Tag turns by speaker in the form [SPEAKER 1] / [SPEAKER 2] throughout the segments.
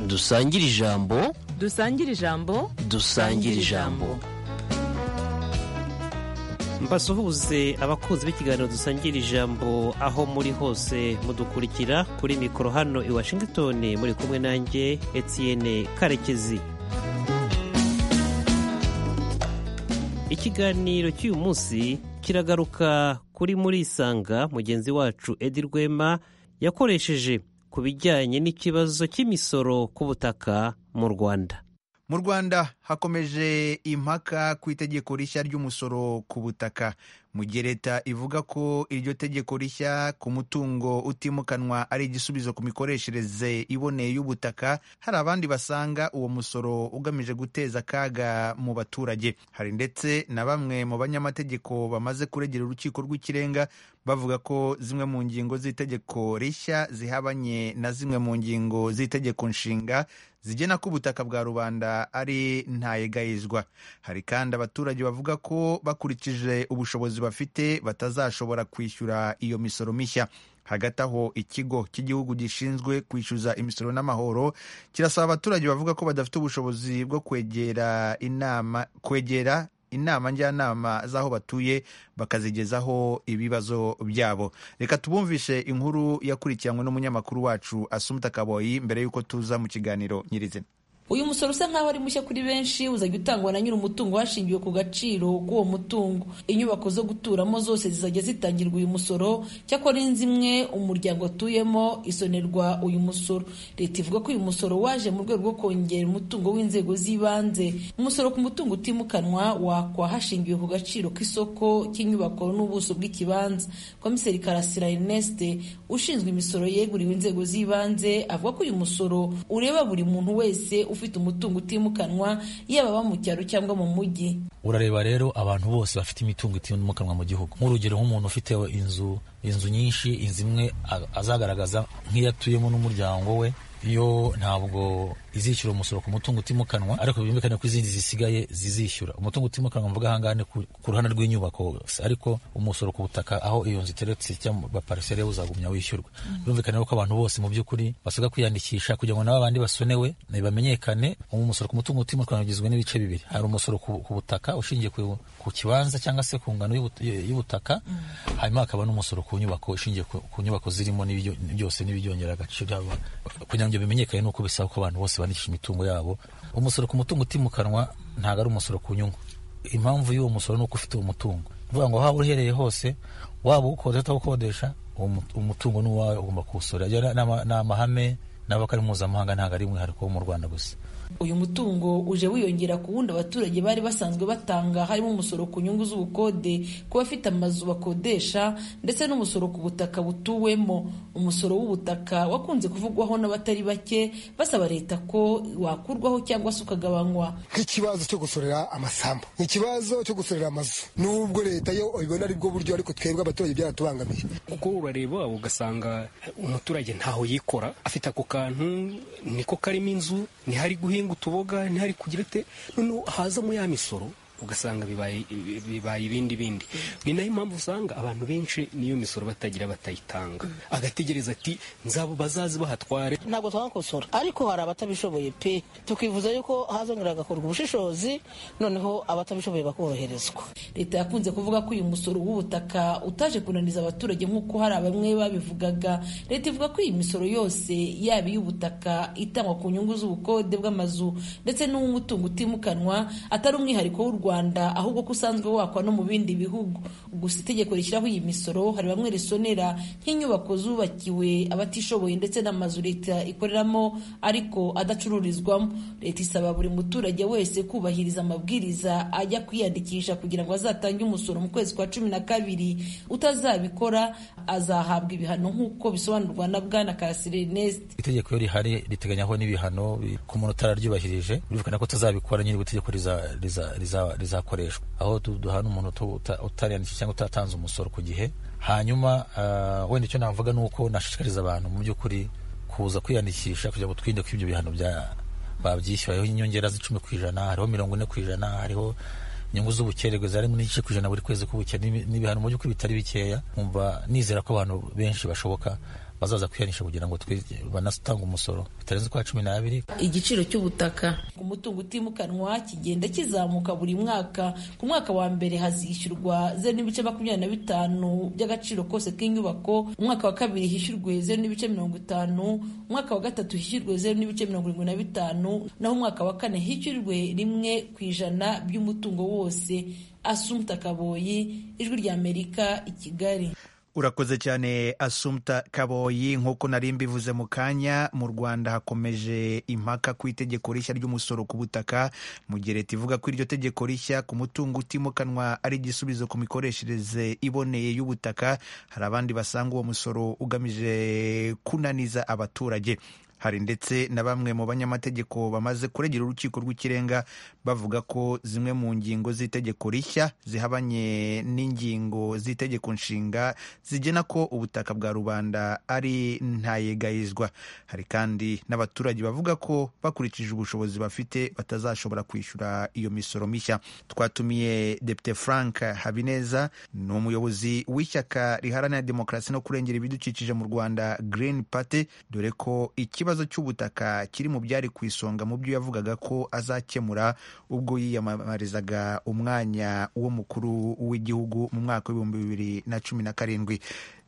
[SPEAKER 1] dusangire ijambo
[SPEAKER 2] dusangire ijambo
[SPEAKER 1] dusangire ijambo
[SPEAKER 3] mbasuhuze abakunzi b'ikiganiro dusangira ijambo aho muri hose mudukurikira kuri mikoro hano i washington muri kumwe nanjye etienne karekezi ikiganiro cy'uyu munsi kiragaruka kuri murisanga mugenzi wacu edi rwema yakoresheje ku bijyanye n'ikibazo cy'imisoro ku butaka mu rwanda
[SPEAKER 4] mu rwanda hakomeje impaka ku itegeko rishya ry'umusoro ku butaka mu gihe leta ivuga ko iryo tegeko rishya ku mutungo utimukanwa ari igisubizo ku mikoreshereze iboneye y'ubutaka hari abandi basanga uwo musoro ugamije guteza akaga mu baturage hari ndetse na bamwe mu banyamategeko bamaze kuregera urukiko rw'ikirenga bavuga ko zimwe mu ngingo z'itegeko rishya zihabanye na zimwe mu ngingo z'itegeko nshinga zigena ko ubutaka bwa rubanda ari ntayegayizwa hari kandi abaturage bavuga ko bakurikije ubushobozi bafite batazashobora kwishyura iyo misoro mishya hagati aho ikigo cy'igihugu gishinzwe kwishyuza imisoro n'amahoro kirasaba abaturage bavuga ko badafite ubushobozi bwo kwegera inama kwegera inama njyanama z'aho batuye bakazigezaho ibibazo byabo reka tubumvishe inkuru yakurikiranywe n'umunyamakuru wacu asumta kaboyi mbere y'uko tuza mu kiganiro nyirizina
[SPEAKER 5] uyu musoro usa nk'aho ari mushya kuri benshi uzajya utangwa na nyiri umutungo hashingiwe ku gaciro k'uwo mutungo inyubako zo guturamo zose zizajya zitangirwa uyu musoro cyakora zimwe umuryango atuyemo isonerwa uyu musoro leta ivuga ko uyu musoro waje mu rwego rwo kongera umutungo w'inzego z'ibanze umusoro ku mutungo utimukanwa wakwa hashingiwe ku gaciro k'isoko cy'inyubako n'ubuso bw'ikibanza komiseri karasira erneste ushinzwe imisoro yeguriwe inzego z'ibanze avuga ko uyu musoro ureba buri muntu wese ufite umutungo utimukanwa yaba aba mu cyaro cyangwa mu mujyi
[SPEAKER 6] urareba rero abantu bose bafite imitungo itimukanwa mu gihugu nk'urugero nk'umuntu ufite inzu inzu nyinshi inzu imwe azagaragaza nk'iyo atuyemo n'umuryango we yo ntabwo izishyura umusoro ku mutungo utimukanwa ariko byumvikane ko izindi zisigaye zizishyura umutungo utimukanwa mvuga ahangaha ni ku ruhande rw'inyubako ariko umusoro ku butaka aho iyo nzu iteretse cyangwa pariseri uzagumya wishyurwa birumvikane ko abantu bose mu by'ukuri basabwa kwiyandikisha kugira ngo n'abandi basonewe bamenyekane umusoro ku mutungo utimukanwa ugizwe n'ibice bibiri hari umusoro ku butaka ushingiye ku kibanza cyangwa se ku ngano y'ubutaka hanyuma hakaba n'umusoro ku nyubako ushingiye ku nyubako zirimo byose n'ibyongera agaciro kugira ngo ibyo bimenyekane ni uko bisaba ko abantu bose bandikisha imitungo yabo umusoro ku mutungo utimukanwa ntabwo ari umusoro ku nyungu impamvu y'uwo musoro ni uko ufite uwo mutungo uvuga ngo waba uherereye hose waba uwukodesha atawukodesha umutungo ni uwawe ugomba kuwusora ni amahame n'abakari mpuzamahanga ntabwo ari umwihariko wo mu rwanda gusa
[SPEAKER 5] uyu mutungo uje wiyongera ku wundi abaturage bari basanzwe batanga harimo umusoro ku nyungu z'ubukode ku bafite amazu bakodesha ndetse n'umusoro ku butaka butuwemo umusoro w'ubutaka wakunze kuvugwaho n'abatari bake basaba leta ko wakurwaho cyangwa se ukagabanywa
[SPEAKER 7] nk'ikibazo cyo gusorera amasambu ni ikibazo cyo gusorera amazu n'ubwo leta yo ibona aribwo buryo ariko twebwe abaturage byaratubangamiye
[SPEAKER 8] kuko urareba ugasanga umuturage ntaho yikora afite ako kantu niko karimo inzu ntihari guhinga guhinga utuboga ntihari kugira ite noneho hazamo ya misoro ugasanga bibaye ibindi bindi ni nayo mpamvu usanga abantu benshi n'iyo misoro batagira batayitanga agategereza ati nzabo bazazi bahatware
[SPEAKER 9] ntabwo twakosora ariko hari abatabishoboye pe tukifuza yuko hazongera hagakorwa ubushishozi noneho abatabishoboye bakoroherezwa
[SPEAKER 5] leta yakunze kuvuga ko uyu musoro w'ubutaka utaje kunaniza abaturage nk'uko hari bamwe babivugaga leta ivuga ko iyi misoro yose yaba iy'ubutaka itangwa ku nyungu z'ubukode bw'amazu ndetse n'uw'umutungo utimukanwa atari umwihariko w'u rwanda rwanda ahubwo ko usanzwe wakwa no mu bindi bihugu gusa itegeko rishyiraho iyi misoro hari bamwe risonera nk'inyubako zubakiwe abatishoboye ndetse n'amazu leta ikoreramo ariko adacururizwamo leta isaba buri muturage wese kubahiriza amabwiriza ajya kwiyandikisha kugira ngo azatange umusoro mu kwezi kwa cumi na kabiri utazabikora azahabwa ibihano nk'uko bisobanurwa na bwana kasireneste
[SPEAKER 6] itegeko iyo rihari riteganyaho n'ibihano ku muntu utararyubahirije birukana ko utazabikora nyiri itegeko rizaba rizakoreshwa aho duhana umuntu utariyandikisha cyangwa utatanze umusoro ku gihe hanyuma wenda icyo navuga ni uko nashishikariza abantu mu by'ukuri kuza kwiyandikisha kugira ngo twirinde ko ibyo bihano babyishyura hariho inyongera z'icumi ku ijana hariho mirongo ine ku ijana hariho inyungu z'ubukererwe zarimo n'igice ku ijana buri kwezi k'ubukene n'ibihano mu by'ukuri bitari bikeya nkumva nizera ko abantu benshi bashoboka bazaza kwihanisha kugira ngo twe- banatange umusoro bitarenze kwa cumi n'abiri
[SPEAKER 5] igiciro cy'ubutaka umutungo utimukanwa kigenda kizamuka buri mwaka ku mwaka wa mbere hazishyurwa zeru n'ibice makumyabiri na bitanu by'agaciro kose k'inyubako umwaka wa kabiri hishyurwe zeru n'ibice mirongo itanu umwaka wa gatatu hishyurwe zeru n'ibice mirongo irindwi na bitanu naho umwaka wa kane hishyurwe rimwe ku ijana by'umutungo wose asumta kaboyi ijwi ry'amerika i kigali
[SPEAKER 4] urakoze cyane asumta kaboyi nk'uko nari mbivuze mu kanya mu rwanda hakomeje impaka ku itegeko rishya ry'umusoro ku butaka mugereta ivuga ko iryo tegeko rishya ku mutungo utimukanwa ari igisubizo ku mikoreshereze iboneye y'ubutaka hari abandi basanga uwo musoro ugamije kunaniza abaturage hari ndetse na bamwe mu banyamategeko bamaze kuregera urukiko rw'ikirenga bavuga ko zimwe mu ngingo z'itegeko rishya zihabanye n'ingingo z'itegeko nshinga zigena ko ubutaka bwa rubanda ari ntayegayizwa hari kandi n'abaturage bavuga ko bakurikije ubushobozi bafite batazashobora kwishyura iyo misoro mishya twatumiye depite frank habineza ni umuyobozi w'ishyaka riharanira demokarasi no kurengera ibidukikije mu rwanda green party dore ko ikibazo cy'ubutaka kiri mu byari ku isonga mu byo yavugaga ko azakemura ubwo yiyamamarizaga umwanya w'umukuru w'igihugu mu mwaka w'ibihumbi bibiri na cumi na karindwi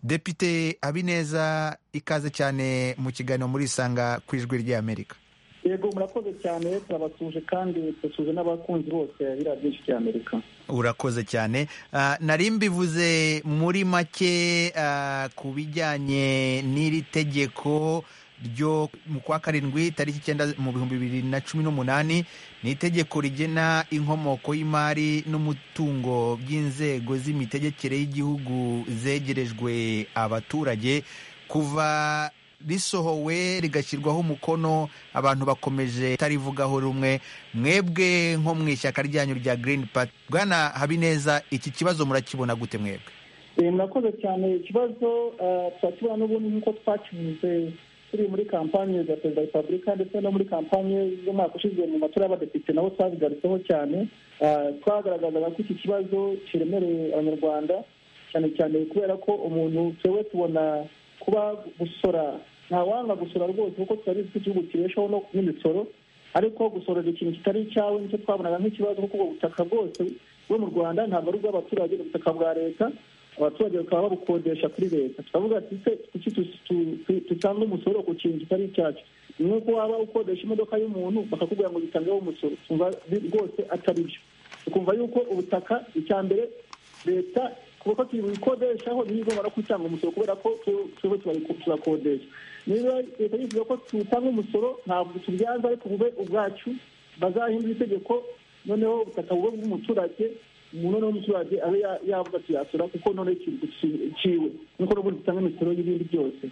[SPEAKER 4] depite habineza ikaze cyane mu kiganiro muri isanga ku ijwi ry'amerika
[SPEAKER 10] yego murakoze cyane turabasuje kandi turasuje n'abakunzi bose biriya byinshi bya amerika
[SPEAKER 4] urakoze cyane Ah, nari mbivuze muri make ah, ku bijyanye n'iri tegeko ryo mu kwa karindwi tariki icyenda mu bihumbi bibiri na cumi n'umunani ni itegeko rigena inkomoko y'imari n'umutungo by'inzego z'imitegekere y'igihugu zegerejwe abaturage kuva risohowe rigashyirwaho umukono abantu bakomeje tarivugaho rumwe mwebwe nko mu ishyaka ryanyu rya Green Party bwana habineza iki kibazo murakibona gute mwebwe
[SPEAKER 10] Eh, murakoze cyane ikibazo eh, turakibona n'ubundi nk'uko twakivuze turi muri kampanye za perezida wa repubulika ndetse no muri kampanye z'umwaka ushize mu matora y'abadepite nabo twabigarutseho cyane Eh, twagaragazaga ko iki kibazo kiremereye abanyarwanda cyane cyane kubera ko umuntu twewe tubona kuba gusora ntawanga gusora rwose kuko turabizi ko igihugu kibeshaho no n'imisoro ariko gusorera ikintu kitari icyawe nicyo twabonaga nk'ikibazo kuko ubwo butaka bwose bwo mu rwanda ntabwo ari ubw'abaturage ni ubutaka bwa leta abaturage bakaba babukodesha kuri leta turavuga ati se kuki tu- tu- tu- tutanga umusoro ku kintu kitari icyacu ni nk'uko waba ukodesha imodoka y'umuntu bakakubwira ngo dutangeho umusoro twumva bi- rwose atari byo tukumva yuko ubutaka icya mbere leta kuko tuyikodeshaho ntiyigomba no kutanga umusoro kubera ko tu- twebwe turayiko- turakodesha niba leta yifuza ko tutanga umusoro ntabwo tubyaza ariko bube ubwacu bazahindura itegeko noneho ubutaka bube bw'umuturage umuntu noneho umuturage abe ya- yavuga ati yasora kuko noneho ciwe nkuko n'ubundi dutanga imisoro y'ibindi byose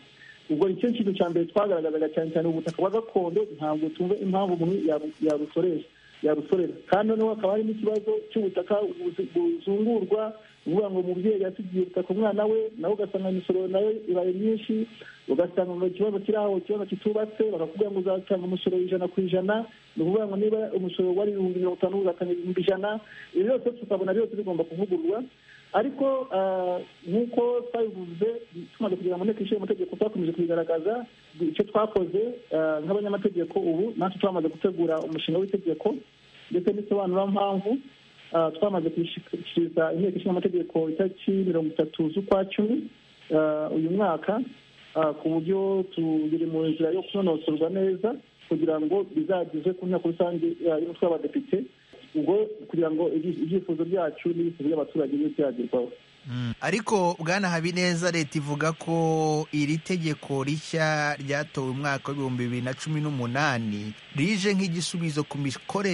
[SPEAKER 10] ubwo nicyo kintu cya mbere twagaragazaga cyane cyane ubutaka bwa gakondo ntabwo tumva impamvu umuntu yabu- yabusoresha yarusorera kandi noneho hakaba hari n'ikibazo cy'ubutaka buzi- buzungurwa uvuga ngo umubyeyi yasigiye ubutaka umwana we nawe ugasanga imisoro nawe ibaye myinshi ugasanga ngo ikibazo kiri aho ikibazo kitubatse bakakubwira ngo uzatanga umusoro ijana ku ijana ni ukuvuga ngo niba umusoro wari ibihumbi mirongo itanu uzatanga ibihumbi ijana ibi byose tukabona byose bigomba kuvugururwa ariko ah, nk'uko twabivuze tumaze kugira ngo nteko ishinga amategeko twakomeje kubigaragaza icyo twakoze ah, nk'abanyamategeko ubu natwe twamaze gutegura umushinga w'itegeko ndetse n'isobanurampamvu ah, twamaze kuyishyikiriza inteko ishinga amategeko itariki mirongo itatu z'ukwa cumi ah, uyu mwaka ah, ku buryo turi mu nzira yo kunonosorwa neza kugira ngo bizagezwe ku nteko rusange ah, y'umutwe w'abadepite ubwo kugira ngo ibyi- ibyifuzo byacu n'ibyifuzo by'abaturage bibe byagerwaho
[SPEAKER 4] ariko bwana habineza leta ivuga ko iri tegeko rishya ryatowe umwaka w'ibihumbi bibiri na cumi n'umunani rije nk'igisubizo ku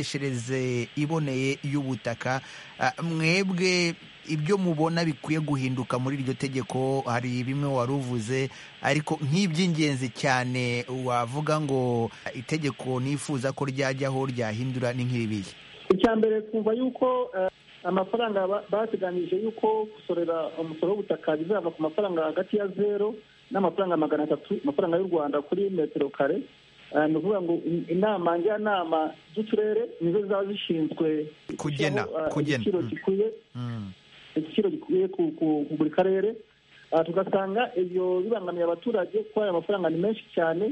[SPEAKER 4] mikoreshereze iboneye y'ubutaka Ah, mwebwe ibyo mubona bikwiye guhinduka muri iryo tegeko hari bimwe wari uvuze ariko nk'iby'ingenzi cyane wavuga ngo ah, itegeko nifuza ko ryajyaho ryahindura ni nk'iribiye
[SPEAKER 10] icya mbere twumva yuko eh, amafaranga ba- bateganyije yuko gusorera umusoro w'ubutaka bizava ku mafaranga hagati ya zero n'amafaranga magana atatu amafaranga y'u rwanda kuri metero kare Eh, ni ukuvuga ngo in- inama njyanama z'uturere nizo zizaba zishinzwe
[SPEAKER 4] Kugena,
[SPEAKER 10] gushyiraho, eh,
[SPEAKER 4] kugena.
[SPEAKER 10] igiciro
[SPEAKER 4] Mm.
[SPEAKER 10] gikwiye igiciro gikwiye ku- ku- ku buri karere aha tugasanga ibyo bibangamiye abaturage kuko aya mafaranga ni menshi cyane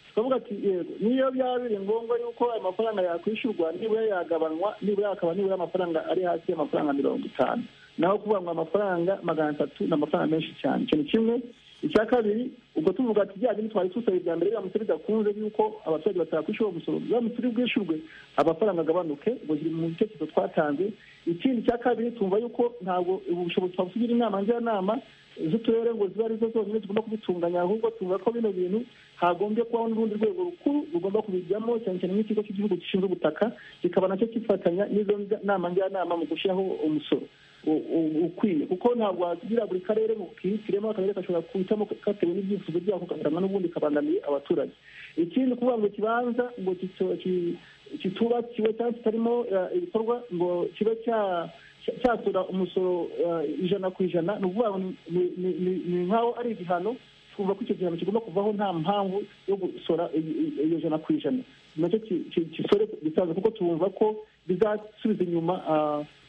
[SPEAKER 10] tukavuga ati yego niyo byaba biri ngombwa yuko aya mafaranga yakwishyurwa nibura yagabanywa nibura akaba nibura amafaranga ari hasi y'amafaranga mirongo itanu naho kuvuga ngo amafaranga magana atatu ni amafaranga menshi cyane ikintu kimwe icya kabiri ubwo tuvuga ati bya bindi twari dusaba ibya mbere biramutse bidakunze yuko abaturage batakwishyura umusoro biramutse uri bwishyurwe amafaranga agabanuke ubwo kiri mu bitekerezo twatanze ikindi cya kabiri tumva yuko ntabwo ubu bushobozi twabusigira inama njyanama z'uturere ngo zibe arizo zonyine zigomba kubitunganya ahubwo tuvuga ko bino bintu hagombye kubaho n'urundi rwego rukuru rugomba kubijyamo cyane cyane nk'ikigo cy'igihugu gishinzwe ubutaka kikaba nacyo kifatanya n'izo nama njyanama mu gushyiraho umusoro ukwiye kuko ntabwo wagira buri karere ngo kihitiremo akarere gashobora kuhitamo katewe n'ibyifuzo byako kagatanga n'ubundi kabangamiye abaturage ikindi kuvuga ngo ikibanza ngo kitubakiwe cyangwa kitarimo ibikorwa ngo kibe cya cyatura umusoro ijana ku ijana ni ukuvuga ngo ni nk'aho ari igihano twumva ko icyo gihano kigomba kuvaho nta mpamvu yo gusora iyo jana ku ijana nacyo kisore gisanzwe kuko twumva ko bizasubiza inyuma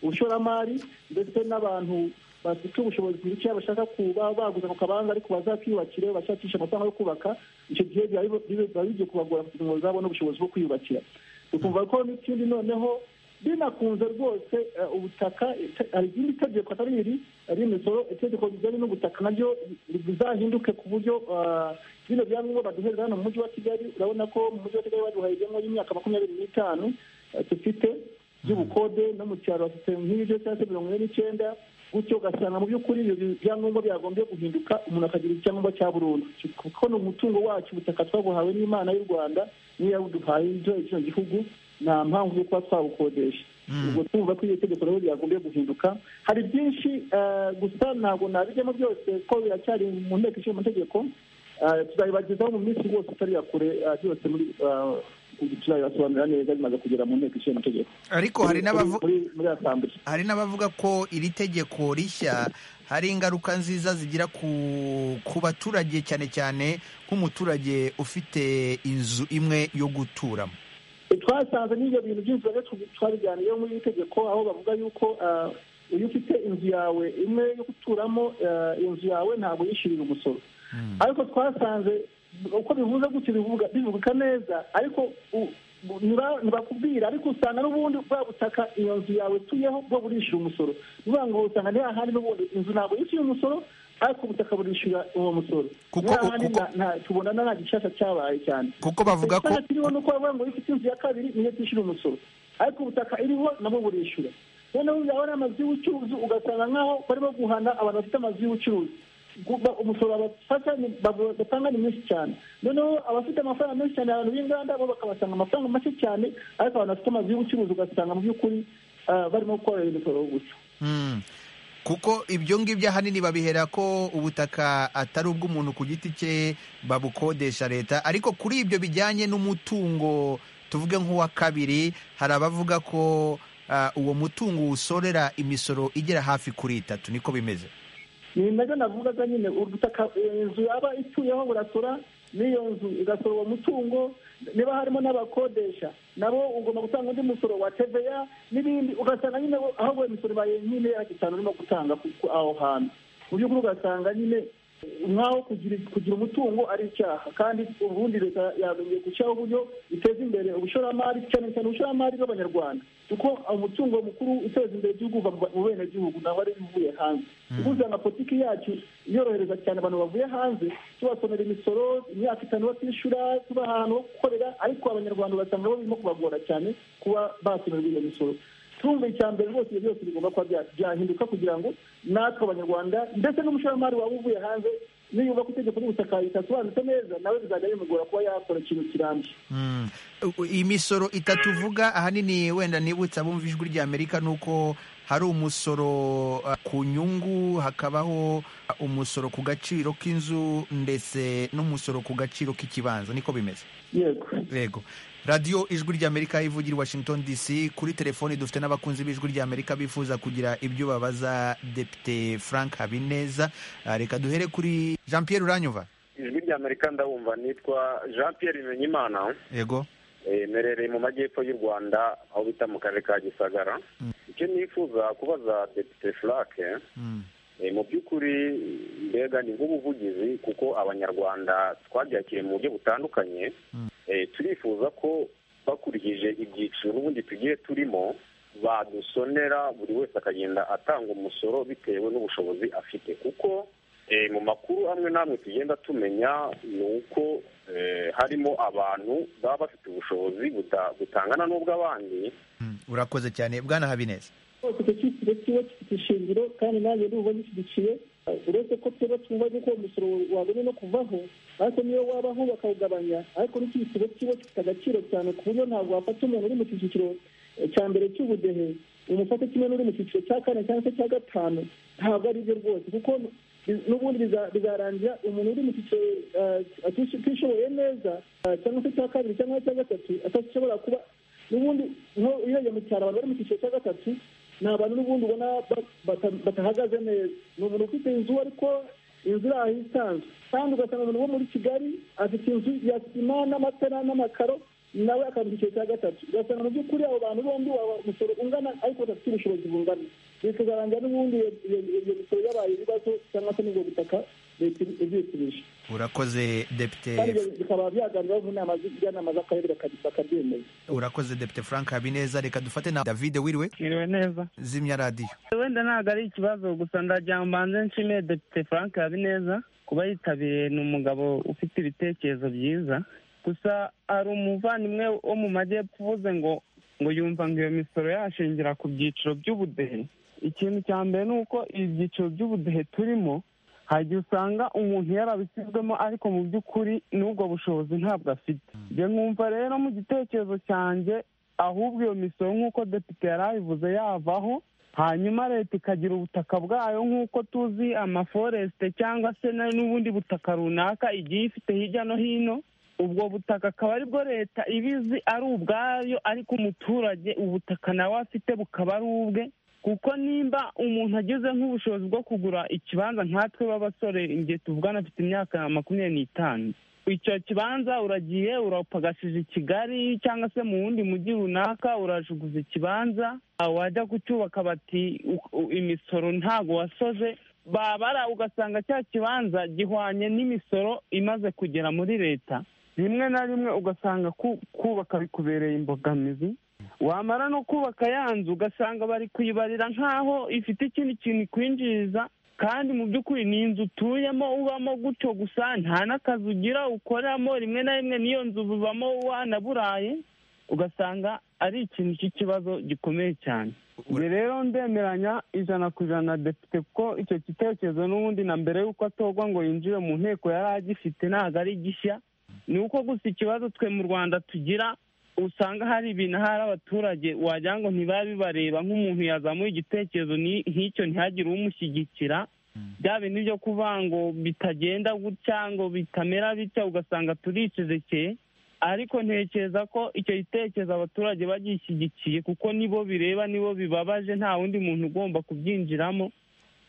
[SPEAKER 10] ubushoramari ndetse n'abantu bafite ubushobozi bwinshi bashaka kuba baguze ako kabanza ariko bazakiyubakire bashakisha amafaranga yo kubaka icyo gihe biba bigiye kubagora kugira ngo bazabone ubushobozi bwo kwiyubakira tukumva ko n'ikindi noneho binakunze rwose ubutaka hari irindi tegeko atari iri ari imisoro itegeko rijyanye n'ubutaka naryo bizahinduke ku buryo bino byangombwa baduhereza hano mu mujyi wa kigali urabona ko mu mujyi wa kigali baduhaye ibyangombwa y'imyaka makumyabiri n'itanu dufite by'ubukode no mu cyaro bafite nk'ibyo cyangwa se mirongo ine n'icyenda gutyo ugasanga mu by'ukuri ibyo byangombwa byagombye guhinduka umuntu akagira icyangombwa cya burundu kuko ni umutungo wacu ubutaka twabuhawe n'imana y'u rwanda niyo yabuduhaye icyo gihugu nta mpamvu yo kuba twabukodesha ubwo twumva ko iyo tegeko nabo ryagombye guhinduka hari byinshi gusa ntabwo nabijyamo byose ko biracyari mu nteko ishinga amategeko tuzabibagezaho mu minsi yose itari kure byose muri turabibasobanurira neza bimaze kugera mu nteko ishinga amategeko
[SPEAKER 4] ariko hari n'abavu-
[SPEAKER 10] muri asambure
[SPEAKER 4] hari n'abavuga ko iri tegeko rishya hari ingaruka nziza zigira ku ku baturage cyane cyane nk'umuturage ufite inzu imwe yo guturamo
[SPEAKER 10] twasanze n'ibyo bintu byinshi bajya twabiganiyeho muri iri tegeko aho bavuga yuko ah, iyo ufite inzu yawe imwe yo guturamo ah, inzu yawe ntabwo yishyurira umusoro ariko twasanze uko bivuze gutyo bivuga bivuga neza ariko u- bu- ntiba- ntibakubwira ariko usanga n'ubundi bwa butaka iyo nzu yawe tuyeho bwo burishyura umusoro ni ukuvuga ngo usanga ntihahandi n'ubundi inzu ntabwo yishyura umusoro ariko ubutaka burishyura uwo musoro
[SPEAKER 4] Kuko-
[SPEAKER 10] ntihahandi
[SPEAKER 4] kuko-
[SPEAKER 10] nta- nta- tubona nta gishasha cyabaye cyane
[SPEAKER 4] kuko bavuga ko
[SPEAKER 10] Igitanda kiriho nuko bavuga ngo iyo ufite inzu ya kabiri niyo tishyura umusoro ariko ubutaka iriho nabwo burishyura noneho yaba ari amazu y'ubucuruzi ugasanga nk'aho barimo guhana abantu bafite amazu y'ubucuruzi Guba- umusoro babafata ni- babo- batanga ni mwinshi cyane noneho abafite amafaranga menshi cyane abantu b'inganda bo bakabasanga amafaranga make cyane ariko abantu bafite amazu y'ubucuruzi ugasanga mu by'ukuri ah, barimo gukorera imisoro gusa
[SPEAKER 4] Mm. kuko ibyo ngibyo ahanini babihera ko ubutaka atari ubw'umuntu ku giti cye babukodesha leta ariko kuri ibyo bijyanye n'umutungo tuvuge nk'uwa kabiri hari abavuga ko ah, uwo mutungo usorera imisoro igera hafi kuri itatu niko bimeze
[SPEAKER 10] ni nabyo navugaga nyine ubutaka eh, inzu yaba ituyeho burasora n'iyo nzu igasora uwo mutungo niba harimo n'abakodesha nabo ugomba gutanga undi musoro wa teveya n'ibindi ugasanga nyine wo- ahubwo imisoro ibaye nyine yagitanu urimo gutanga ku- ku- aho hantu mu by'ukuri ugasanga nyine nk'aho kugira kugira umutungo ari icyaha kandi ubundi leta yagombye gushyiraho uburyo iteza imbere ubushoramari cyane cyane ubushoramari bw'abanyarwanda kuko umutungo mukuru uteza imbere igihugu uva mu ba- mu benegihugu ntabwo ari ibivuye hanze ubwo usanga politiki yacu yorohereza cyane abantu bavuye hanze tubasomera imisoro imyaka itanu batishyura tubaha ahantu ho gukorera ariko abanyarwanda ugasanga bo birimo kubagora cyane kuba basomerwa iyo misoro tumva icya mbere rwose ibyo byose bigomba kuba bya- byahinduka kugira ngo natwe abanyarwanda ndetse n'umushoramari waba uvuye hanze niyuba ko itegeko ry'ubutaka ritasobanutse neza nawe bizajya bimugora kuba yakora ikintu kirambye
[SPEAKER 4] Mm. U- imisoro itatu uvuga ahanini wenda nibutsa bumva ijwi rya amerika ni uko hari umusoro uh, ku nyungu hakabaho uh, umusoro ku gaciro k'inzu ndetse n'umusoro ku gaciro k'ikibanza niko bimeze
[SPEAKER 10] yego
[SPEAKER 4] yego radiyo ijwi ry'amerika ivugira i washington dc kuri telefoni dufite n'abakunzi b'ijwi ry'amerika bifuza kugira ibyo babaza depite frank habineza Ah, reka duhere kuri jean pierre uranyuva
[SPEAKER 11] ijwi ry'amerika ndabumva nitwa jean pierre bimenyimana
[SPEAKER 4] yego
[SPEAKER 11] eh, mperereye mu majyepfo y'u rwanda aho bita mu karere ka gisagara icyo nifuza kubaza depite furake
[SPEAKER 4] Mm.
[SPEAKER 11] mu by'ukuri mbega ni nk'ubuvugizi kuko abanyarwanda twabyakiriye mu buryo butandukanye turifuza ko bakurikije ibyiciro n'ubundi tugiye turimo badusonera buri wese akagenda atanga umusoro bitewe n'ubushobozi afite kuko mu makuru amwe n'amwe tugenda tumenya ni uko harimo abantu baba bafite ubushobozi butangana n'ubw'abandi
[SPEAKER 4] urakoze cyane bwana habineza
[SPEAKER 10] rwose icyo cyiciro kiba gifite ishingiro kandi nanjye ndumva gishyigikiye uretse ko twebwe twumva yuko uwo musoro wabonye no kuvaho ariko niyo wabaho bakawugabanya ariko n'icyiciro kiba gifite agaciro cyane ku buryo ntabwo wafata umuntu uri mu cyiciro cya mbere cy'ubudehe umufate kimwe n'uri mu cyiciro cya kane cyangwa se cya gatanu ntabwo ari byo rwose kuko n'ubundi bizarangira umuntu uri mu cyiciro atishoboye neza cyangwa se cya kabiri cyangwa cya gatatu atashobora kuba n'ubundi iyo iyo mu cyaro abantu bari mu cyiciro cya gatatu ni abantu n'ubundi ubona batahagaze neza ni umuntu ufite inzu ariko inzu iri aho isanzwe kandi ugasanga umuntu wo muri kigali afite inzu ya sima n'amatara n'amakaro nawe akaba mu cyiciro cya gatatu ugasanga mu by'ukuri abo bantu bombi waba umusoro ungana ariko badafite ubushobozi bungana bikazarangira n'ubundi iyo misoro yabaye ibibazo cyangwa se n'ubwo butaka leta izisubije
[SPEAKER 4] urakoze depite
[SPEAKER 10] kandi ibyo bikaba byaganiraho mu nama z'ubujyanama z'akarere bakabyemeza
[SPEAKER 4] urakoze depite frank habineza reka dufate na david wiriwe
[SPEAKER 12] Mwiriwe neza
[SPEAKER 4] zimya radiyo
[SPEAKER 12] wenda ntabwo ari ikibazo gusa ndagira ngo mbanze nshimire depite frank habineza kuba yitabiriye ni umugabo ufite ibitekerezo byiza gusa hari umuvandimwe wo mu majyepfo uvuze ngo ngo yumva ngo iyo misoro yashingira ku byiciro by'ubudehe ikintu cya mbere ni uko ibi byiciro by'ubudehe turimo hari igihe usanga umuntu yarabisizwemo ariko mu by'ukuri n'ubwo bushobozi ntabwo afite njye nkumva rero mu gitekerezo cyanjye ahubwo iyo misoro nk'uko depite yari abivuze yavaho hanyuma leta ikagira ubutaka bwayo nk'uko tuzi amaforesite cyangwa se na- n'ubundi butaka runaka igiye ifite hirya no hino ubwo butaka akaba aribwo leta ibizi ari ubwayo ariko umuturage ubutaka nawe afite bukaba ari ubwe kuko nimba umuntu agize nk'ubushobozi bwo kugura ikibanza nkatwe b'abasore igihe tuvugana afite imyaka makumyabiri n'itanu icyo kibanza uragiye urapagashije i kigali cyangwa se mu wundi mujyi runaka urajuguza ikibanza ah, wajya kucyubaka bati u- u- imisoro ntago wasoje babara ugasanga cya kibanza gihwanye n'imisoro imaze kugera muri leta rimwe na rimwe ugasanga ku- kubaka bikubereye imbogamizi wamara no kubaka ya nzu ugasanga bari kuyibarira nk'aho ifite ikindi kintu ikwinjiriza kandi mu by'ukuri ni inzu utuyemo ubamo gutyo gusa nta n'akazi ugira ukoramo rimwe na rimwe n'iyo nzu ubamo wanaburaye ugasanga ari ikintu cy'ikibazo gikomeye cyane Njye rero ndemeranya ijana ku ijana na depite kuko icyo gitekerezo n'ubundi na mbere y'uko atorwa ngo yinjire mu nteko yari agifite ntabwo ari gishya ni uko gusa ikibazo twe mu rwanda tugira usanga hari ibintu hari abaturage wagira ngo ntibaba bibareba nk'umuntu yazamuye igitekerezo ni- nk'icyo ntihagire umushyigikira bya bintu byo kuvuga ngo bitagenda gutya ngo bitamera bitya ugasanga turicecekeye ariko ntekereza ko icyo gitekerezo abaturage bagishyigikiye kuko nibo bireba nibo bibabaje nta wundi muntu ugomba kubyinjiramo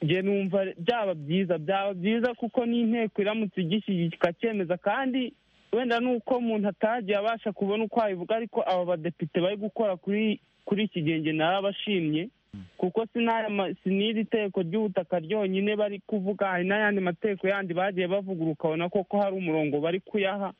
[SPEAKER 12] njye numva byaba byiza byaba byiza kuko n'inteko iramutse igishyigikira ikacyemeza kandi wenda ni uko umuntu atagiye abasha kubona uko abivuga ariko aba badepite bari gukora kuri kuri iki gihe njye narabashimye kuko sinaya siniri teko ry'ubutaka ryonyine bari kuvuga hari n'ayandi mategeko yandi bagiye bavuguruka ukabona koko hari umurongo bari kuyaha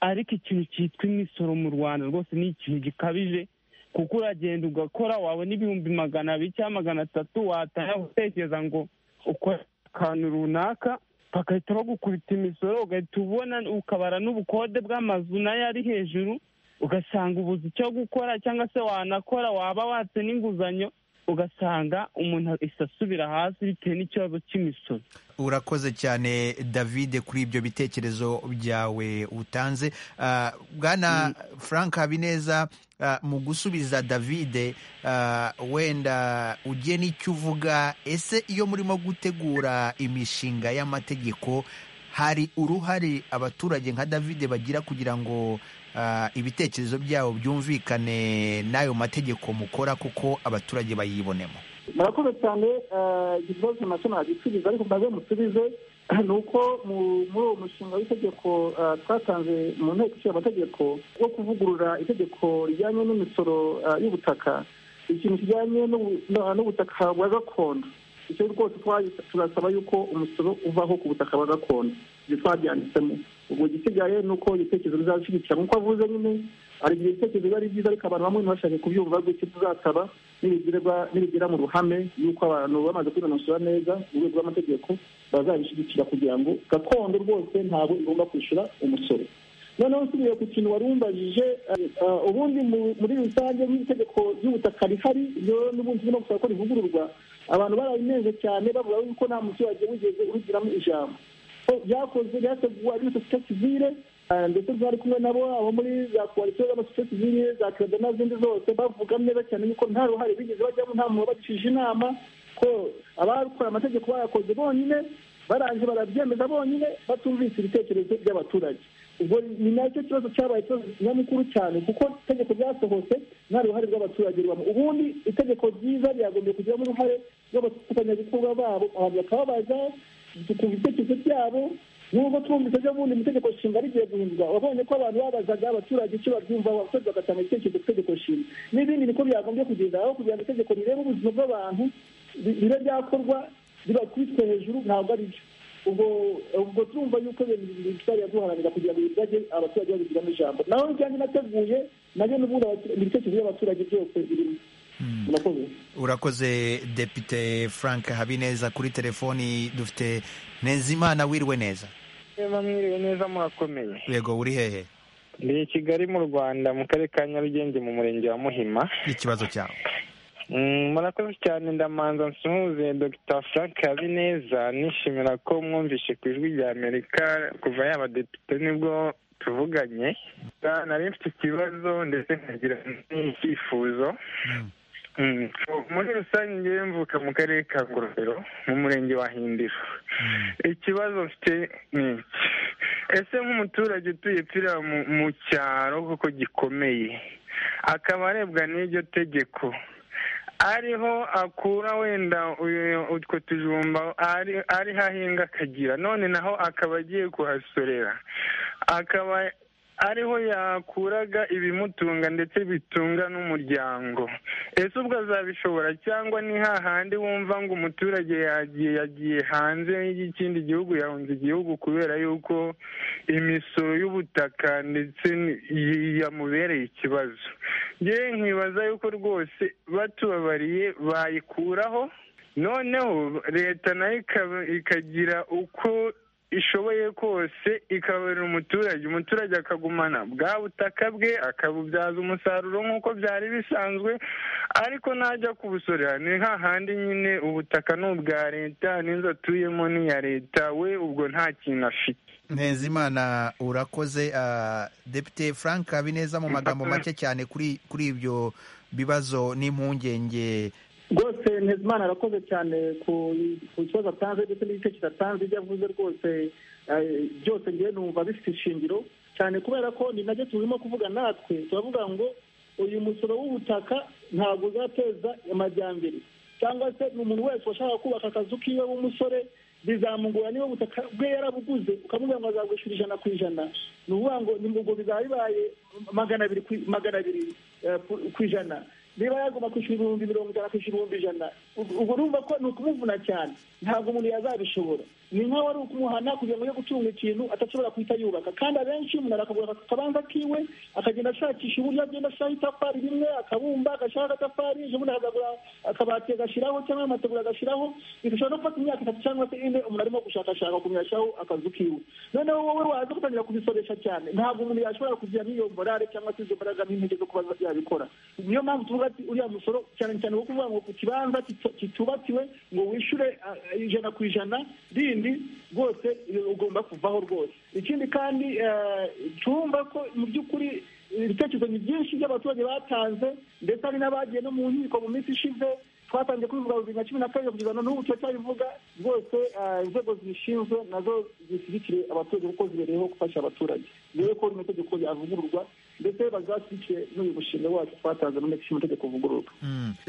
[SPEAKER 12] ariko ikintu cyitwa imisoro mu rwanda rwose ni ikintu gikabije kuko uragenda ugakora wabona ibihumbi magana abiri cyangwa magana atatu watangira gutekereza ngo ukora akantu runaka bagahita bagukubita imisoro ugahita ubona ukabara n'ubukode bw'amazu nayo ari hejuru ugasanga ubuze icyo gukora cyangwa se wanakora waba watse n'inguzanyo ugasanga umuntu ahise asubira hasi bitewe n'ikibazo cy'imisoro
[SPEAKER 4] urakoze cyane david kuri ibyo bitekerezo byawe utanze Ah, bwana frank habineza ah, mu gusubiza david ah, wenda ugiye n'icyo uvuga ese iyo murimo gutegura imishinga y'amategeko hari uruhare abaturage nka david bagira kugira ngo ah, ibitekerezo byabo byumvikane n'ayo mategeko mukora kuko abaturage bayibonemo
[SPEAKER 10] murakoze cyane ikibazo nacyo nagisubiza ariko mbaze musubize ni uko mu- muri uwo mushinga w'itegeko eh, twatanze mu nteko ishinga amategeko wo kuvugurura itegeko rijyanye n'imisoro eh, y'ubutaka ikintu kijyanye n'ubu- no- n'ubutaka bwa gakondo icyo rwose turasaba yuko umusoro uvaho ku butaka bwa gakondo ibyo twabyanditsemo ubwo igisigaye ni uko ibitekerezo bizabishyigikira nk'uko avuze nyine hari igihe ibitekerezo biba ari byiza ariko abantu bamwe ntibashake kubyumva gutyo tuzasaba nibigera mu ruhame yuko abantu bamaze kwinonosora neza mu rwego rw'amategeko bazabishyigikira kugira ngo gakondo rwose ntabwo igomba kwishyura umusoro noneho nsubiye ku kintu wari umbajije ubundi muri rusange nk'itegeko ry'ubutaka rihari rero n'ubundi turimo gusaba ko rivugururwa abantu barabineje cyane bavuga yuko nta muturage wigeze urugiramo ijambo byakozwe byateguwe ari sosiyete sivile ndetse twari kumwe nabo abo muri za koalisiyo z'amasosiyete sivile za kereda n'izindi zose bavuga neza cyane yuko nta ruhare bigeze bajyamo nta muntu wabagishije inama ko abakora amategeko bayakoze bonyine barangije barabyemeza bonyine batumvise ibitekerezo by'abaturage ubwo ni nacyo kibazo cyabaye ikibazo nyamukuru cyane kuko itegeko ryasohotse nta ruhare rw'abaturage ribamo ubundi itegeko ryiza ryagombye kugiramo uruhare rw'abafatanyabikorwa babo abantu bakababaza tukumva ibitekerezo byabo nubwo twumvise ejo bundi mu itegeko nshinga rigiye guhindurwa wabonye ko abantu babazaga abaturage icyo babyumvaho abaturage bagatanga ibitekerezo ku itegeko nshinga n'ibindi niko byagombye kugenda aho kugira ngo itegeko rirebe ubuzima bw'abantu bibe byakorwa bibakubitwe hejuru ntabwo ari byo ubwo ubwo turumva yuko ibintu bitari guharanira kugira ngo bibajye abaturage babigiramo ijambo naho njyanye nateguye nabyo n'ubundi ibitekerezo by'abaturage byose birimo
[SPEAKER 4] urakoze depite frank habineza kuri telefoni dufite ntezimana wiriwe neza
[SPEAKER 13] niba mwiriwe neza murakomeye
[SPEAKER 4] yego uri hehe
[SPEAKER 13] ni i kigali mu rwanda mu karere ka nyarugenge mu murenge wa muhima
[SPEAKER 4] ikibazo cyawe
[SPEAKER 13] murakoze cyane ndamanza nsuhuze dr frank habineza nishimira ko mwumvishe ku ijwi rya amerika kuva yaba depite nibwo tuvuganye nari mfite ikibazo ndetse nkagira n'icyifuzo muri rusange ngewe mvuka mu karere ka ngororero mu murenge wa hindiro ikibazo mfite ni iki ese nk'umuturage utuye pira mu cyaro kuko gikomeye akaba arebwa n'iryo tegeko ariho akura wenda utwo tujumba ariho ahinga akagira none naho akaba agiye kuhasorera akaba ariho yakuraga ibimutunga ndetse bitunga n'umuryango ese ubwo azabishobora cyangwa ni hahandi wumva ngo umuturage yagiye yagiye hanze y'ikindi gihugu yahunze igihugu kubera yuko imisoro y'ubutaka ndetse yamubereye ikibazo ngewe nkibaza yuko rwose batubabariye bayikuraho noneho leta nayo ikagira uko ishoboye kose ikabarira umuturage umuturage akagumana bwa butaka bwe akabubyaza umusaruro nk'uko byari bisanzwe ariko najya kubusorera ni hahandi nyine ubutaka ni ubwa leta n'inzu atuyemo ni iya leta we ubwo nta kintu afite
[SPEAKER 4] ntezimana urakoze depite frank habineza mu magambo make cyane kuri ibyo bibazo n'impungenge
[SPEAKER 10] rwose ntezimana arakoze cyane ku kibazo atanze ndetse n'ibitekerezo atanze ibyo avuze rwose byose ngewe numva bifite ishingiro cyane kubera ko ni nabyo turimo kuvuga natwe turavuga ngo uyu musoro w'ubutaka ntabwo uzateza amajyambere cyangwa se ni umuntu wese washaka kubaka akazu k'iwe w'umusore bizamugora niba ubutaka bwe yarabuguze ukamubwira ngo azagwishyura ijana ku ijana ni ukuvuga ngo ubwo bizaba bibaye magana abiri magana abiri ku ijana niba yagomba kwishyura ibihumbi mirongo itanu akishyura ibihumbi ijana ubwo urumva ko ni ukumuvuna cyane ntabwo umuntu yazabishobora ni nk'aho ari ukumuhana kugira ngo ujye gutunga ikintu adashobora guhita yubaka kandi abenshi umuntu arakagura akabanza kiwe akagenda ashakisha uburyo agenda ashiraho itafari rimwe akabumba agashyiraho agatafari ubundi akagura akabati agashyiraho cyangwa amategura agashyiraho bishobora no gufata imyaka itatu cyangwa se ine umuntu arimo gushakashaka kumwashaho akazu kiwe noneho wowe waza gutangira kubisoresha cyane ntabwo umuntu yashobora kugiramo iyo morale cyangwa se izo mbaraga n'intege zo kuba yabikora niyo mpamvu tuvuga ati uriya musoro cyane cyane wo kuvuga ngo ku kibanza kitubatiwe ngo wishyure ijana ku ijana rindi rwose ugomba kuvaho rwose ikindi kandi twumva ko mu by'ukuri ibitekerezo ni byinshi by'abaturage batanze ndetse hari n'abagiye no mu nkiko mu minsi ishize twatangiye kubivuga bibiri na cumi na kabiri kugeza n'ubu turacyabivuga rwose inzego zibishinzwe nazo zishyigikire abaturage kuko zibereyeho gufasha abaturage rero ko rino tegeko yavugururwa ndetse bazatwice n'uyu mushinga wacu twatanze mu nteko ishinga amategeko uvugururwa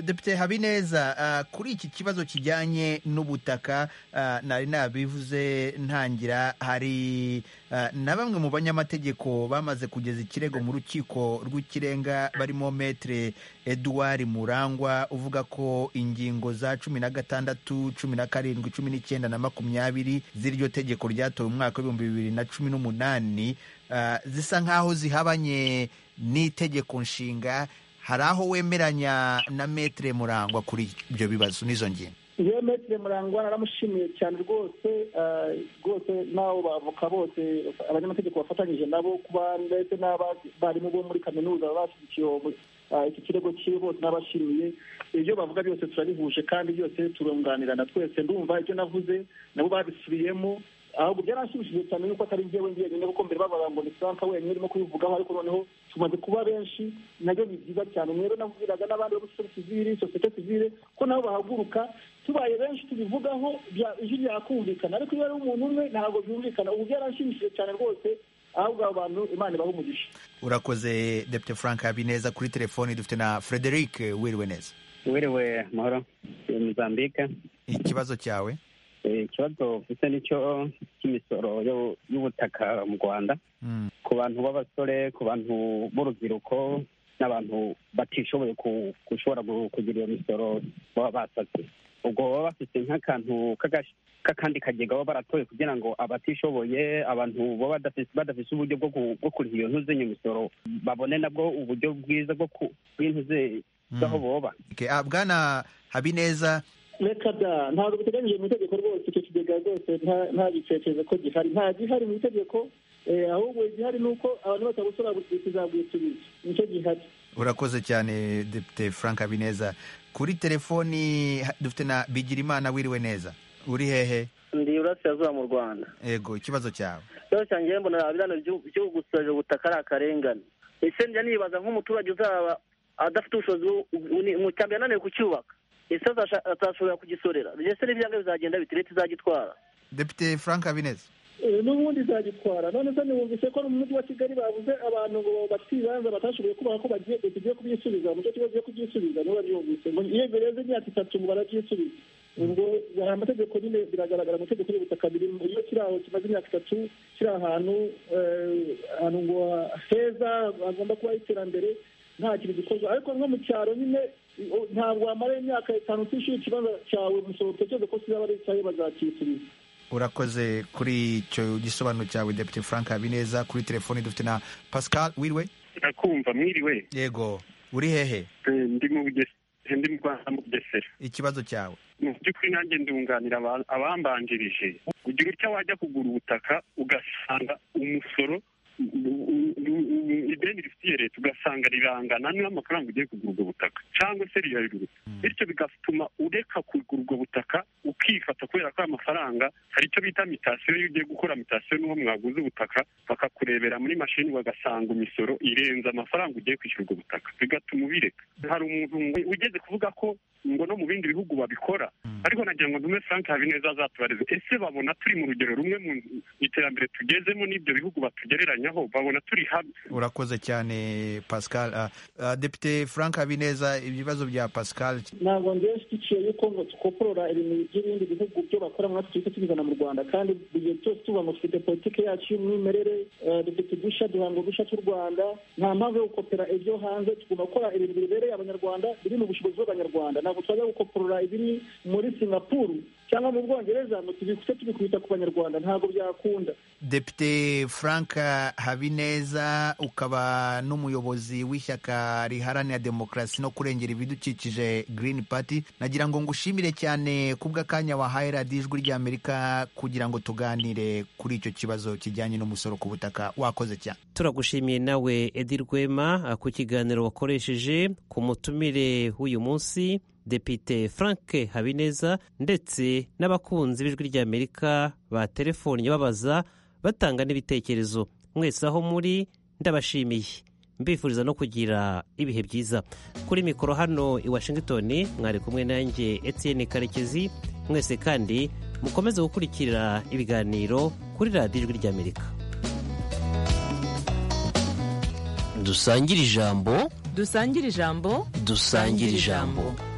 [SPEAKER 4] depite habineza ah, kuri iki kibazo kijyanye n'ubutaka ah, nari nabivuze ntangira hari ah, na bamwe mu banyamategeko bamaze kugeza ikirego mu rukiko rw'ikirenga barimo metere eduard murangwa uvuga ko ingingo za cumi na gatandatu cumi na karindwi cumi n'icyenda na makumyabiri z'iryo tegeko ryatowe mu mwaka w'ibihumbi bibiri na cumi n'umunani ah, zisa nk'aho zihabanye n'itegeko nshinga hari aho wemeranya na metere murangwa kuri ibyo bibazo n'izo ngingo
[SPEAKER 10] yewe metire murangwa naramushimiye cyane rwose eh, rwose n'abo bavoka bose abanyamategeko bafatanyije nabo kuba ndetse n'abarimu bo muri kaminuza bashyigikiye uwo mu- eh, iki kirego cy'iwe bose n'abashimiye ibyo bavuga byose turabihuje kandi byose turunganirana twese ndumva ibyo navuze nabo babisubiyemo ahubwo byaranshimishije cyane yuko atari njyewe njyenyine kuko mbere bavuga ngo ni franka wenyine urimo kubivugaho ariko noneho tumaze kuba benshi nabyo ni byiza cyane rero navugiraga n'abandi bo muri sosiyete sivire sosiyete sivire ko nabo bahaguruka tubaye benshi tubivugaho bya- ijwi ryakumvikana ariko iyo ari umuntu umwe ntabwo byumvikana ubu byaranshimishije cyane rwose ahubwo abo bantu imana ibaha umugisha
[SPEAKER 4] urakoze depite frank habineza kuri telefoni dufite na frederic wiriwe neza
[SPEAKER 14] wiriwe mahoro ni muzambike
[SPEAKER 4] ikibazo cyawe
[SPEAKER 14] Eh, ikibazo mfite nicyo cy'imisoro yo- y'ubutaka mu rwanda
[SPEAKER 4] Mm.
[SPEAKER 14] ku bantu b'abasore ku bantu b'urubyiruko n'abantu batishoboye ku- gushobora gu- kugira iyo misoro baba basatse ubwo baba bafite nk'akantu k'agash- k'akandi kagega baba baratoye kugira ngo abatishoboye abantu baba badafise- badafise uburyo bwo ku- bwo kuriha iyo ntuzenye misoro babone nabwo uburyo bwiza bwo ku- bw'intuze z'aho boba
[SPEAKER 4] Okay, ah, bwana habineza
[SPEAKER 10] reka da ntabwo biteganyije mu itegeko rwose icyo kigega rwose nta- ntagitekereza ko gihari nta gihari mu itegeko eh, ahubwo igihari ni uko abantu batagusora tuzabwisubiza nicyo gihari
[SPEAKER 4] urakoze cyane depite frank habineza kuri telefoni ha- dufite na bigirimana wiriwe neza uri hehe
[SPEAKER 15] ndi burasirazuba mu rwanda
[SPEAKER 4] ego ikibazo cyawe
[SPEAKER 15] rero cyane njyewe mbona biriya byo gusoreje ubutaka ari akarengane ese njya nibaza nk'umuturage uzaba adafite ubushobozi bwo- ni- mu cyambere ananiwe kucyubaka ese azasha- azashobora kugisorera ese n'ibyangombwa bizagenda bite leta izagitwara
[SPEAKER 4] depite frank habineza
[SPEAKER 10] Eh, n'ubundi izagitwara none se nibumvise ko mu mujyi wa kigali babuze abantu ngo bafite ibibanza batashoboye kubaha ko bagiye tugiye kubyisubiza mu cyo kibazo cyo kubyisubiza niba byumvise ngo iyo birenze imyaka itatu ngo barabyisubize ubwo hari amategeko nyine biragaragara amategeko y'ubutaka birimo iyo kiri aho kimaze imyaka itatu kiri ahantu eh, ahantu ngo heza hagomba kubaho iterambere nta kintu gikorwa ariko nko mu cyaro nyine o- ntabwo wamara imyaka itanu utishyuye ikibanza cyawe umusoro utekereze ko kizaba ari icyawe bazakisubiza
[SPEAKER 4] urakoze kuri icyo gisobanuro cyawe depite frank habineza kuri telefoni dufite na pascal wiriwe
[SPEAKER 16] nakumva mwiriwe
[SPEAKER 4] yego uri hehe
[SPEAKER 16] Eh, ndi mu Buges- ndi mu rwanda mu bugesera
[SPEAKER 4] ikibazo cyawe
[SPEAKER 16] mu by'ukuri nanjye ndunganira aba- abambanjirije ugira utya wajya kugura ubutaka ugasanga umusoro u- u- u- u- ideni rifitiye leta ugasanga rirangana n'amafaranga ugiye kugura ubwo butaka cyangwa se riraruruta bityo bigatuma ureka kugura ubwo butaka ukifata kubera ko ayo mafaranga hari icyo bita mitasiyo iyo ugiye gukora mitasiyo n'uwo mwaguze ubutaka bakakurebera muri mashini bagasanga imisoro irenze amafaranga ugiye kwishyura ubwo butaka bigatuma ubireka hari umuntu ngo- ugeze kuvuga ko ngo no mu bindi bihugu babikora ariko nagira ngo ntume frank habineza azatubareze ese babona turi mu rugero rumwe mu iterambere tugezemo n'ibyo bihugu batugereranyaho babona turi hamwe
[SPEAKER 4] urakoze cyane pascal Ah, ah, depite frank habineza ibibazo bya pascal
[SPEAKER 10] ntabwo ngewe nshyigikiye yuko ngo dukoporora ibintu by'ibindi bihugu byo bakora muri afurika tubizana mu rwanda kandi buri gihe cyose tuvuga ngo dufite politiki yacu y'umwimerere eh, dufite udushya duhanga udushya tw'u rwanda nta mpamvu yo gukopera ibyo hanze tugomba gukora ibintu bibereye abanyarwanda biri mu bushobozi bw'abanyarwanda ntabwo twajya gukoporora ibiri muri singapuru cyangwa mu bwongereza ngo tubikuse tubikubita ku banyarwanda ntabwo byakunda
[SPEAKER 4] depite frank habineza ukaba n'umuyobozi w'ishyaka riharanira demokarasi no kurengera ibidukikije green party nagira ngo ngushimire cyane kubw'akanya wahaye radiyo ijwi ry'amerika kugira ngo tuganire kuri icyo kibazo kijyanye n'umusoro ku butaka wakoze cyane
[SPEAKER 3] turagushimiye nawe edi rwema ku kiganiro wakoresheje ku mutumire w'uyu munsi depite frank habineza ndetse n'abakunzi b'ijwi ry'amerika ba telefoni babaza batanga n'ibitekerezo mwese aho muri ndabashimiye mbifuriza no kugira ibihe byiza kuri mikoro hano i washington mwari kumwe nanjye etienne karekezi mwese kandi mukomeze gukurikira ibiganiro kuri radiyo ijwi ry'amerika
[SPEAKER 5] dusangire ijambo
[SPEAKER 3] dusangire ijambo
[SPEAKER 5] dusangire ijambo